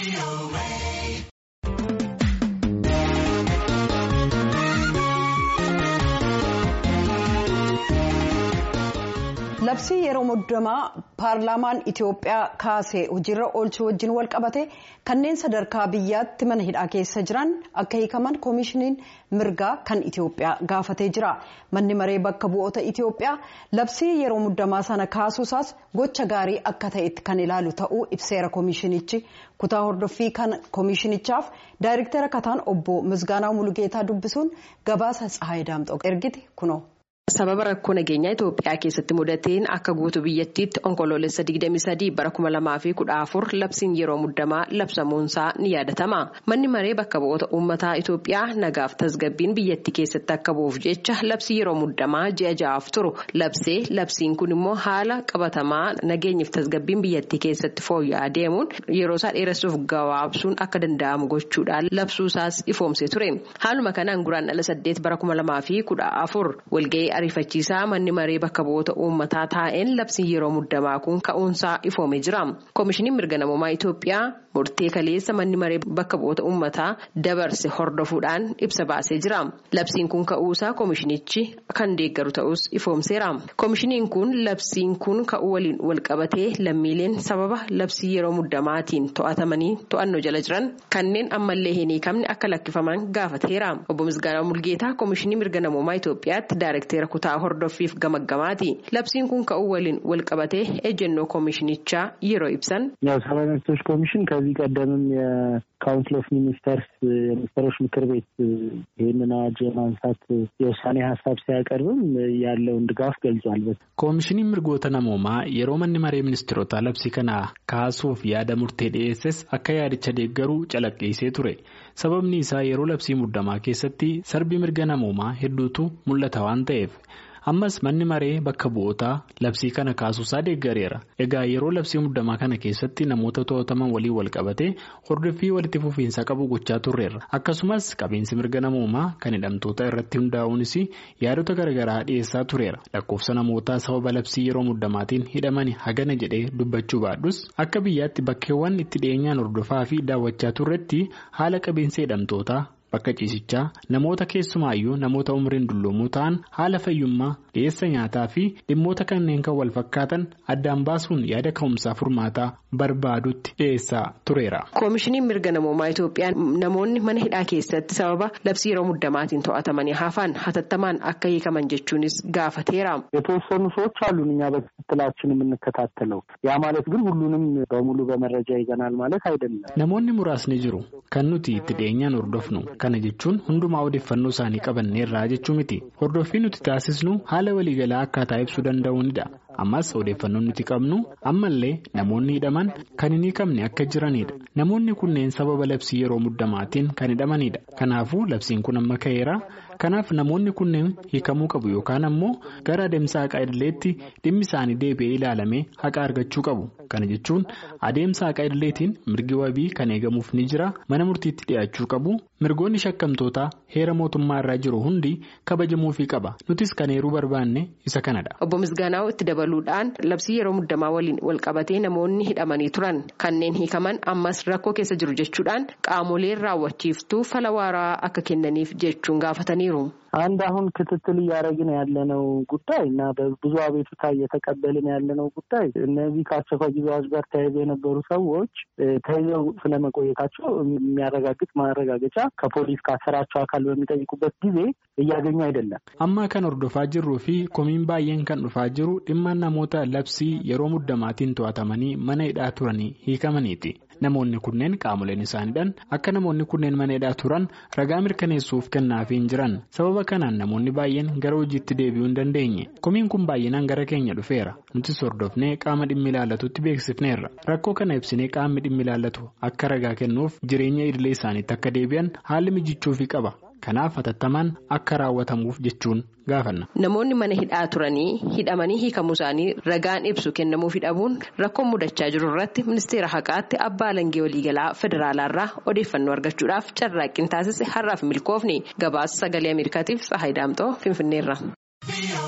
labsii yeroo muddamaa paarlaamaan itiyoophiyaa kaasee hojiirra oolchuu wajjin wal qabate kanneen sadarkaa biyyaatti mana hidhaa keessa jiran akka hiikaman koomishiniin mirgaa kan itiyoophiyaa gaafatee jira manni maree bakka bu'oota itiyoophiyaa labsii yeroo muddamaa sana kaasuusaas gocha gaarii akka ta'etti kan ilaalu ta'uu ibseera koomishinichi kutaa hordoffii kan koomishinichaaf daayirektara kataan obbo misgaanaa mulugeetaa dubbisuun gabaasa tsahaayii daamxoo ergite kunoo. sababa rakkoo nageenyaa itoophiyaa keessatti mudateen akka guutuu biyyattiitti onkoloolessa 23 bara 2014 labsiin yeroo muddamaa labsamuunsaa ni yaadatama manni maree bakka bu'oota uummataa itoophiyaa nagaaf tasgabbiin biyyattii keessatti akka bu'uuf jecha labsii yeroo muddamaa ji'a ja'aaf turu labsee labsiin kun immoo haala qabatamaa nageenyaaf tasgabbiin biyyattii keessatti fooyya'aa deemuun yeroo isaa dheeressuuf gabaabsuun akka danda'amu gochuudhaan labsuusaas ifoomsee ture haaluma kanaan guraandhala 8 bara 2014 walga'ii. ariifachiisaa manni maree bakka bu'oota uummataa taa'een labsiin yeroo muddamaa kun ka'uunsaa ifoomee jira koomishiniin mirga namummaa itoophiyaa murtee kaleessa manni maree bakka bu'oota uummataa dabarse hordofuudhaan ibsa baasee jira labsiin kun ka'uusaa koomishinichi kan deeggaru ta'us ifoomseera koomishiniin kun labsiin kun ka'uu waliin walqabatee lammiileen sababa labsii yeroo muddamaatiin to'atamanii to'annoo jala jiran kanneen ammallee hin hiikamne akka lakkifaman gaafateera obbo misgaanaa mulgeetaa koomishinii mirga namummaa itoophiyaatti daayirektera kutaa hordoffiif gamaggamaati labsiin kun ka'uu waliin walqabatee ejjennoo koomishinichaa yeroo ibsan. ያው ሰብአዊ መብቶች ኮሚሽን ከዚህ ቀደምም የካውንስል ኦፍ ሚኒስተርስ የሚኒስትሮች ምክር ቤት ይህንን አዋጅ የማንሳት የውሳኔ ሀሳብ ሲያቀርብም ያለውን ድጋፍ ገልጿል። koomishiniin mirgoota namoomaa yeroo manni maree ministeerota labsii kana kaasuuf yaada murtee dhiyeesses akka yaadicha deeggaruu calaqqeessee ture sababni isaa yeroo labsii muddamaa keessatti sarbii mirga namoomaa hedduutu mul'ata waan ta'eef. ammas manni maree bakka bu'ootaa labsii kana kaasuusaa deeggareera egaa yeroo labsii muddamaa kana keessatti namoota to'ataman waliin wal qabatee hordoffii walitti fufiinsa qabu gochaa turreerra akkasumas qabiinsi mirga namoomaa kan hidhamtoota irratti hundaa'uunis yaadota garaagaraa dhiyeessaa tureera lakkoofsa namootaa sababa labsii yeroo muddamaatiin hidhamani hagana jedhee dubbachuu baadhus akka biyyaatti bakkeewwan itti dhiyeenyaan hordofaa fi daawwachaa turretti haala qabiinsa hidhamtootaa. bakka ciisichaa namoota keessumaayyuu namoota umriin dulloomoo ta'an haala fayyummaa dhiyeessa nyaataa fi dhimmoota kanneen kan wal fakkaatan addaan baasuun yaada ka'umsaa furmaataa barbaadutti dhiyeessaa tureera. koomishiniin mirga namoomaa itoophiyaa namoonni mana hidhaa keessatti sababa labsii yeroo muddamaatiin to'atamanii hafan hatattamaan akka hiikaman jechuunis gaafateera. የተወሰኑ ሰዎች አሉን እኛ በክትትላችን የምንከታተለው ያ ማለት ግን ሁሉንም በሙሉ በመረጃ ይዘናል ማለት አይደለም። namoonni muraasni jiru kan nuti itti dhiyeenyaan hordofnu. kana jechuun hundumaa odeeffannoo isaanii qabanneerraa jechuu miti hordoffii nuti taasisnu haala waliigalaa akkaataa ibsuu danda'uunidha ammas odeeffannoon nuti qabnu ammallee namoonni hidhaman kan hin hiikamne akka jiranidha namoonni kunneen sababa labsii yeroo muddamaatiin kan hidhamanidha kanaafuu labsiin kun amma ka'eera kanaaf namoonni kunneen hiikamuu qabu yookaan ammoo gara adeemsa haqaa idileetti dhimmi isaanii deebi'ee ilaalamee haqa argachuu qabu kana jechuun adeemsa haqaa idileetiin mirgi wabii kan eegamuuf ni jira mana murtiitti dhiyaachuu qabu. mirgoonni shakkamtootaa heera mootummaa irraa jiru hundi kabajamuufii qaba nutis kan eeruu barbaanne isa kanadha. obbo Misgaanaa itti dabaluudhaan labsii yeroo muddamaa waliin walqabatee namoonni hidhamanii turan kanneen hiikaman ammas rakkoo keessa jiru jechuudhaan qaamoleen raawwachiiftuu fala waaraa akka kennaniif jechuun gaafataniiru. አንድ አሁን ክትትል እያደረግን ያለነው ጉዳይ እና በብዙ አቤቱታ እየተቀበልን ያለነው ጉዳይ እነዚህ ከአስቸኳይ ጊዜ አዋጅ ጋር ተያይዘው የነበሩ ሰዎች ተይዘው ስለመቆየታቸው የሚያረጋግጥ ማረጋገጫ ከፖሊስ ካሰራቸው አካል በሚጠይቁበት ጊዜ እያገኙ አይደለም። amma kan hordofaa jirruu fi komiin baay'een kan dhufaa jiru dhimma namoota labsii yeroo muddamaatiin to'atamanii mana hidhaa turanii hiikamaniiti. namoonni kunneen qaamoleen isaaniidhaan akka namoonni kunneen mana hidhaa turan ragaa mirkaneessuuf kennaafii hin jiran sababa kanaan namoonni baay'een gara hojiitti deebi'uu hin dandeenye komiin kun baay'inaan gara keenya dhufeera nutis hordofnee qaama dhimmi ilaallatutti beeksifneerra rakkoo kana ibsinee qaamni dhimmi ilaallatu akka ragaa kennuuf jireenya idilee isaaniitti akka deebi'an haalli mijichuufii qaba kanaaf hatattamaan akka raawwatamuuf jechuun gaafanna. Namoonni mana hidhaa turanii hidhamanii hiikamuu isaanii ragaan ibsu kennamuuf dhabuun rakkoon mudachaa jiru irratti ministeera haqaatti abbaa alangee waliigalaa federaalaarraa odeeffannoo argachuudhaaf carraaqqii taasise har'aaf milkoofni gabaasa sagalee ameerikaatiif tsahayi daamxoo finfinneerra.